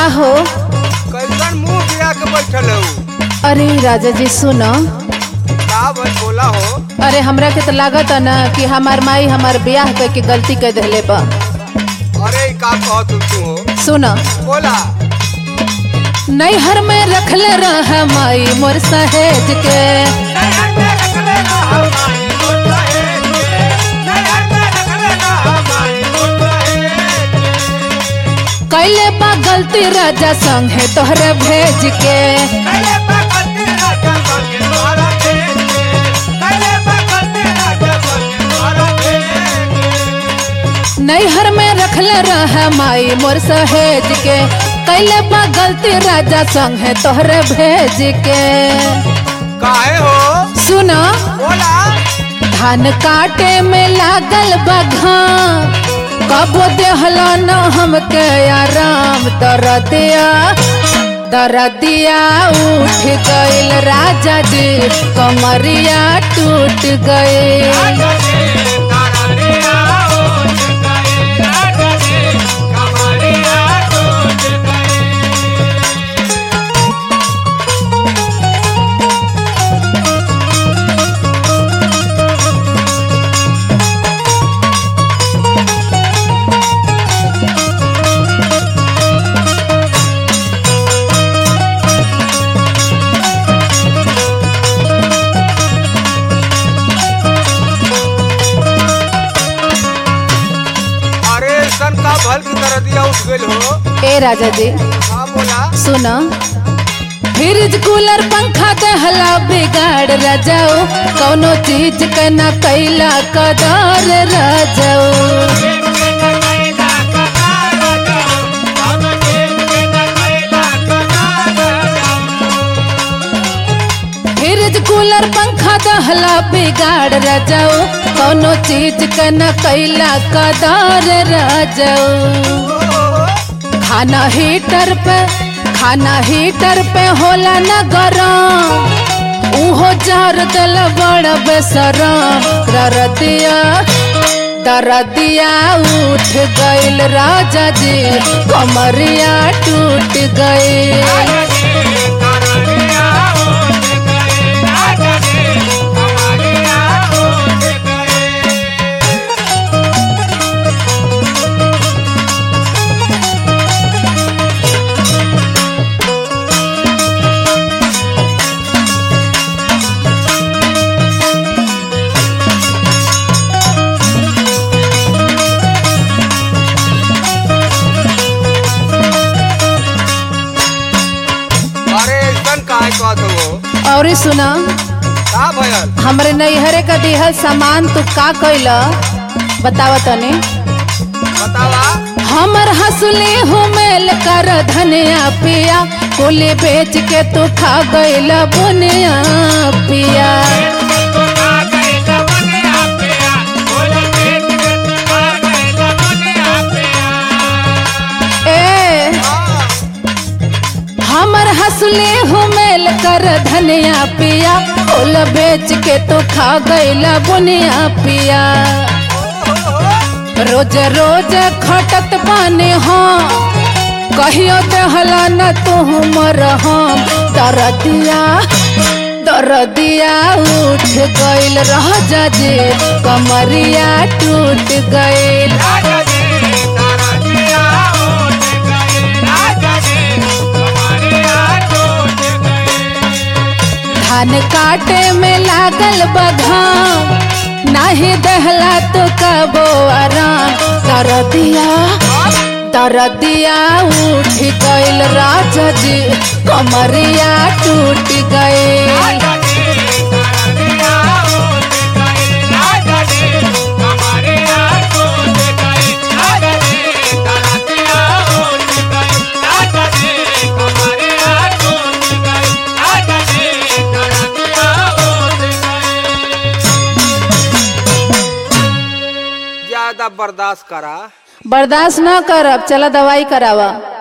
हो कैसन मुंह गिरा के बैठल हो अरे राजा जी सुनो का बस बोला हो अरे हमरा के तो लागत है ना कि हमार माई हमार ब्याह करके गलती कर दिले बा अरे ई का कहत तू हो सुनो बोला नैहर में रखले रह माई मोर सहेज के कैले बा गलती राजा संगे तोहरे भेज के नैहर में रखले रह माई मोर सहेज के कैले बा गलती राजा संगे तोहरे भेज के काहे हो सुनो बोला धान काटे में लागल बघा कबो देहला न हमके आराम दरदिया दरदिया उठ गइल राजा जी कमरिया टूट गइल अरे सन का भल की तरह दिया उठ गइल हो ए राजा जी हाँ बोला सुनो फ्रिज कूलर पंखा दहला बिगाड़ रजाओ कौनो चीज के न कैला कदर रजाओ फ्रिज कूलर पंखा दहला बिगाड़ रजाओ कौनो चीज के न कैला कदर रजाओ खाना हीटर पे खाना हीटर पे होला न गरम उहो जार दल बड़ बेसरम दरदिया दरदिया उठ गइल राजा जी कमरिया टूट गइल अरे सन काहे कहत हो और सुना का भयल हमरे नैहरे का दिहल सामान तू का कैल बतावा तनी बतावा हमर हंसली हुमेल कर धनिया पिया कुली बेच के तू खा गइल बुनिया पिया ए हाँ, हमर हंसली हुमेल कर धनिया पिया कुल बेच के तू खा गइल बुनिया पिया रोज रोज खटत बाने हाँ कहियो देहला न तू मर हम दरदिया दरदिया उठ गइल रह जे कमरिया टूट गइल धान काटे में लागल बघाम नाही दहला तो कबो आराम दरदिया दरदिया उठ गइल राजा जी कमरिया टूट गइल ज्यादा बर्दाश्त करा बर्दाश्त न करब चला दवाई करावा